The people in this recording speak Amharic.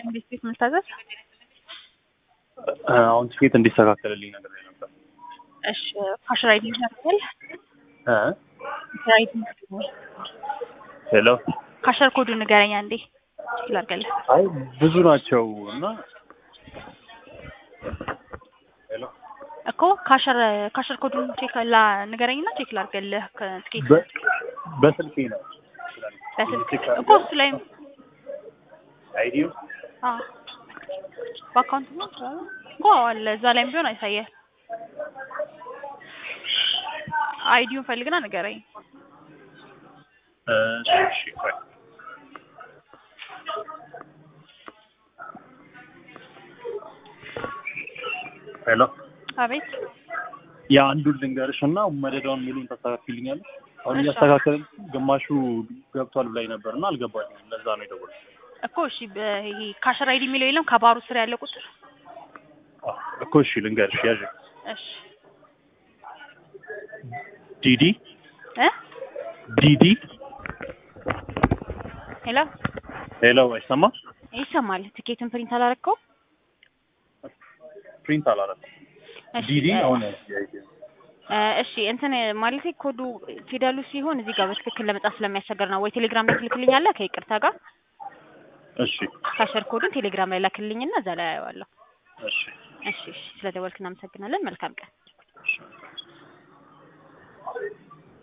እንዴት ቤት ምልታዘዝ? አሁን ትኬት እንዲስተካከልልኝ ነገር ላይ ነበር። እሺ ካሽር አይዲ ይሻላል። እ ካሽር አይዲ ሄሎ ካሽር ኮዱ ንገረኛ እንዴ ይላርገልህ። አይ ብዙ ናቸው እና ሄሎ እኮ ካሽር ካሽር ኮዱን ቼክ ላ ንገረኝና ቼክ ላርገልህ ከትኬት በ- በስልኬ ነው በስልክ ቼክ እኮ እሱ ላይም አይዲዮ አዎ በአካውንት ነው ይችላል እኮ አለ እዛ ላይም ቢሆን አይሳየህ። አይዲውን ፈልግና ንገረኝ። እሺ ቆይ ሄሎ አቤት የአንዱን ልንገርሽ እና መደዳውን ሙሉን ታስተካክልኛለሽ። አሁን እሺ። እያስተካከልን ግማሹ ገብቷል ብላኝ ነበር እና አልገባኝም። ለዛ ነው የደወልኩት። እኮ እሺ በ- ይሄ ካሽር አይዲ የሚለው የለም ከባሩ ስር ያለ ቁጥር አዎ፣ እኮ እሺ ልንገርሽ ያዥ እሺ ዲዲ እ ዲዲ ሄሎ ሄሎ አይሰማ ይሰማል። ትኬትን ፕሪንት አላረከው? ፕሪንት አላረኩም። እሺ ዲዲ እ- አሁን እ፣ እሺ እንትን ማለቴ ኮዱ ፊደሉ ሲሆን እዚህ ጋር በትክክል ለመጻፍ ስለሚያስቸግር ነው። ወይ ቴሌግራም ላይ ትልክልኛለህ ከይቅርታ ጋር እሺ ካሸር ኮዱን ቴሌግራም ላይ ላክልኝና እዛ ላይ አየዋለሁ። እሺ እሺ እሺ፣ ስለደወልክ እናመሰግናለን። መልካም ቀን።